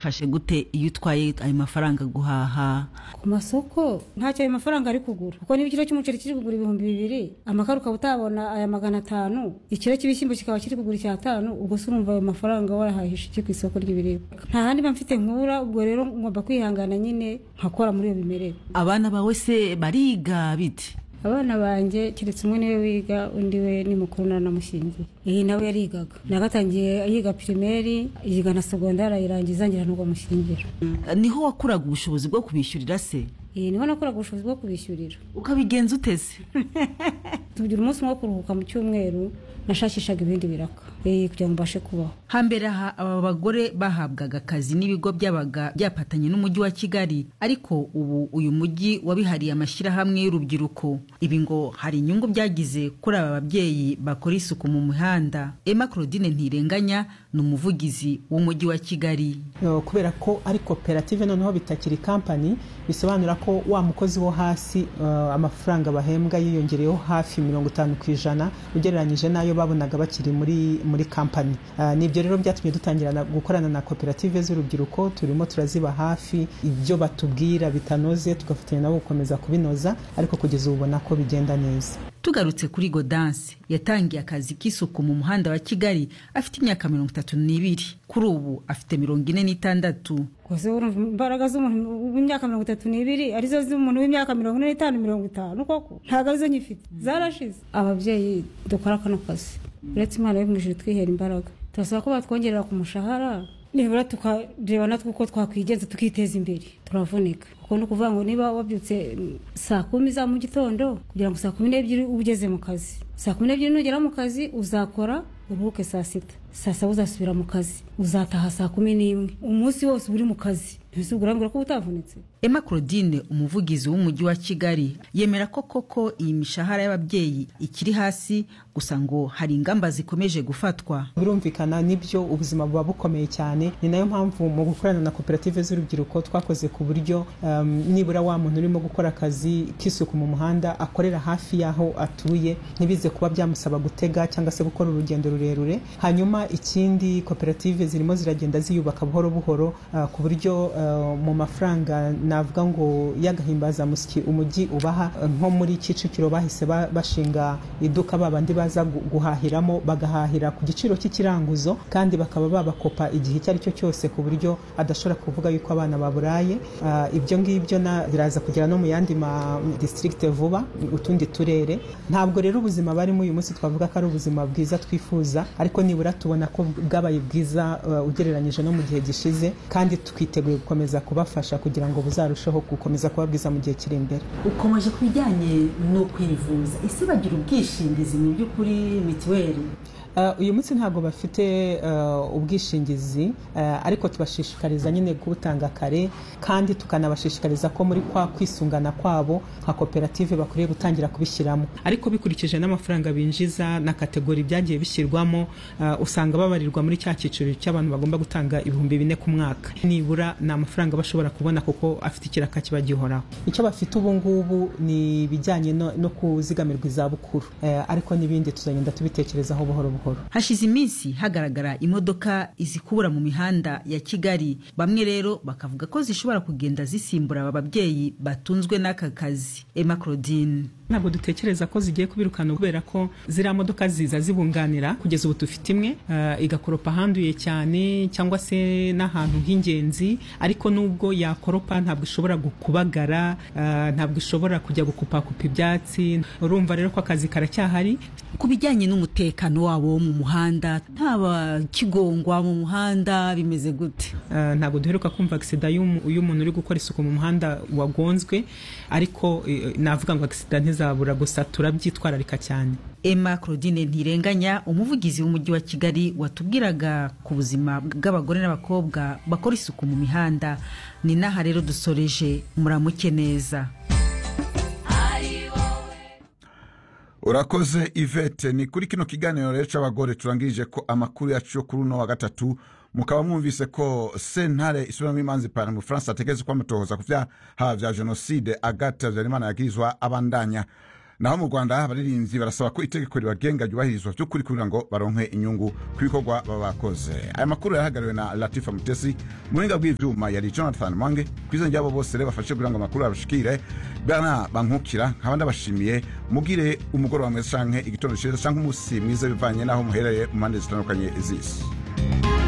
fashe gute iyo utwaye ayo mafaranga guhaha ku masoko ntacyo ayo mafaranga ari kugura kuko niba ikiro cy'umuceri kiri kugura ibihumbi bibiri amakara ukaba utabona aya magana atanu ikiro cy'ibishyimbo kikaba kiri kugura icyatanu ubwo se urumva ayo mafaranga warahahisha iki ku isoko ry'ibiribwa nta handi mba mfite nkura ubwo rero ngomba kwihangana nyine nkakora muri iyo bimerere abana bawe se bariga bite abana banjye keretse umwe niwe wiga undi we ni mukuru nanamushyingiye iyi nawe yarigaga nagatangiye yiga pirimeri yiga na segondari ayirangiza ngira n'ubwo amushyingira niho wakuraga ubushobozi bwo kubishyurira se iyi niho nakoraga ubushobozi bwo kubishyurira ukabigenza uteze tugira umunsi umwe wo kuruhuka mu cyumweru nashakishaga ibindi biraka eh, kugira ngo mbashe kubaho hambere aha aba bagore bahabwaga akazi n'ibigo byabaga byafatanye n'umujyi wa kigali ariko ubu uyu mujyi wabihariye amashyirahamwe y'urubyiruko ibi ngo hari inyungu byagize kuri aba babyeyi bakora isuku mu mihanda emma claudine ntirenganya ni umuvugizi w'umujyi wa kigali Uh, kubera ko ari koperative noneho bitakiri kampani bisobanura ko wa mukozi wo hasi uh, amafaranga bahembwa yiyongereyeho hafi mirongo itanu ku ijana ugereranyije n'ayo babonaga bakiri muri muri kampani Uh, nibyo rero byatumye dutangira na- gukorana na koperative z'urubyiruko turimo turaziba hafi ibyo batubwira bitanoze tugafatanya nabo gukomeza kubinoza ariko kugeza ubu ubona ko bigenda neza tugarutse kuri godanse yatangiye akazi k'isuku mu muhanda wa kigali afite imyaka mirongo itatu n'ibiri kuri ubu afite mirongo ine n'itandatu gusa urumva imbaraga z'umuntu w'imyaka mirongo itatu n'ibiri arizo z'umuntu w'imyaka mirongo ine n'itanu mirongo itanu koko ntabwo arizo nyifite zarashize ababyeyi dukora kano kazi uretse imana yo mu ijuru twihera imbaraga turasaba ko batwongerera ku mushahara nibura tukareba natwe uko twakwigenza tukiteza imbere turavunika kuko ni ukuvuga ngo niba wabyutse mm, saa kumi za mu gitondo kugira ngo saa kumi n'ebyiri ube ugeze mu kazi saa kumi n'ebyiri nugera mu kazi uzakora uruhuke saa sita saa saba uzasubira mu kazi uzataha saa kumi n'imwe umunsi wose uba uri mu kazi ntese urambwira ko uba utavunitse emma claudine umuvugizi w'umujyi wa kigali yemera ko koko iyi mishahara y'ababyeyi ikiri hasi gusa ngo hari ingamba zikomeje gufatwa birumvikana nibyo ubuzima buba bukomeye cyane ni nayo mpamvu mu gukorana na koperative z'urubyiruko twakoze ku buryo um, nibura wa muntu urimo gukora akazi k'isuku mu muhanda akorera hafi y'aho atuye ntibize kuba byamusaba gutega cyangwa se gukora urugendo rurerure hanyuma ikindi koperative zirimo ziragenda ziyubaka buhoro buhoro uh, ku buryo uh, mu mafaranga navuga ngo y'agahimbazamusyi umujyi ubaha uh, nko muri kicukiro bahise ba- bashinga iduka babandi baza gu- guhahiramo bagahahira ku giciro cy'ikiranguzo kandi bakaba babakopa igihe icyo ari cyo cyose ku buryo adashobora kuvuga yuko abana baburaye Ah, ibyo ngibyo na- biraza kugera no mu yandi ma district vuba utundi turere ntabwo rero ubuzima barimo uyu munsi twavuga ko ari ubuzima bwiza twifuza ariko nibura tubona ko bwabaye bwiza ah, ugereranyije no mu gihe gishize kandi twiteguye gukomeza kubafasha kugira ngo buzarusheho gukomeza kuba bwiza mu gihe kiri imbere ukomeje ku bijyanye no kwivuza ese bagira ubwishingizi mu by'ukuri mituweli Uh, uyu munsi ntabwo bafite uh, ubwishingizi uh, ariko tubashishikariza nyine kubutanga kare kandi tukanabashishikariza ko muri kwa kwisungana kwabo nka koperative bakwiriye gutangira kubishyiramo ariko bikurikije n'amafaranga binjiza na kategori byagiye bishyirwamo uh, usanga babarirwa muri cya cyiciro cy'abantu bagomba gutanga ibihumbi bine ku mwaka nibura ni amafaranga bashobora kubona kuko afite ikiraka kiba gihoraho icyo bafite ubu ngubu ni ibijyanye no, no kuzigamirwa izabukuru Eh, ariko n'ibindi tuzagenda tubitekerezaho buhoro buhoro hashize iminsi hagaragara imodoka izikubura mu mihanda ya kigali bamwe rero bakavuga ko zishobora kugenda zisimbura aba babyeyi batunzwe n'aka kazi emma claudine ntabwo dutekereza ko zigiye kubirukana kubera ko ziriya modoka ziza zibunganira kugeza ubu dufite imwe eh, igakoropa ahanduye cyane cyangwa se n'ahantu h'ingenzi ariko nubwo yakoropa ntabwo ishobora gu- kubagara eh, ntabwo ishobora kujya gukupakupa ibyatsi urumva rero ko akazi karacyahari ku bijyanye n'umutekano wabo wo mu muhanda ntaba kigongwa mu muhanda bimeze gute Eh, ntabwo duheruka kumva agisida y'umu- y'umuntu uri gukora isuku mu muhanda wagonzwe ariko eh, navuga ngo agisida ntizabura gusa turabyitwararika cyane emma claudine ntirenganya umuvugizi w'umujyi wa kigali watubwiraga ku buzima bw'abagore n'abakobwa bakora isuku mu mihanda ni n'aha rero dusoreje muramuke neza urakoze ivete ni kuri kino kiganiro rero cy'abagore turangirije ko amakuru yacu yo kuri uno wa gatatu mukaba mwumvise ko sentare isubiramo imanza ipantaro mu bufaransa ategetse ko amatohoza ku byaha bya jenoside agathe habyarimana yagirizwa abandanya naho mu rwanda abaririmbyi barasaba ko itegeko ribagenga ryubahirizwa by'ukuri kugira ngo baronke inyungu ku bikorwa baba bakoze aya makuru yahagarariwe na latifa mutesi muhinga bw'ibyuma yari jonathan mwange ku izina ry'abo bose rero bafashe kugira ngo amakuru abashikire bana bankukira nkaba ndabashimiye mugire umugoroba mwiza canke igitondo ciza canke umusi mwiza bivanye n'aho muherereye mu mpande zitandukanye z'isi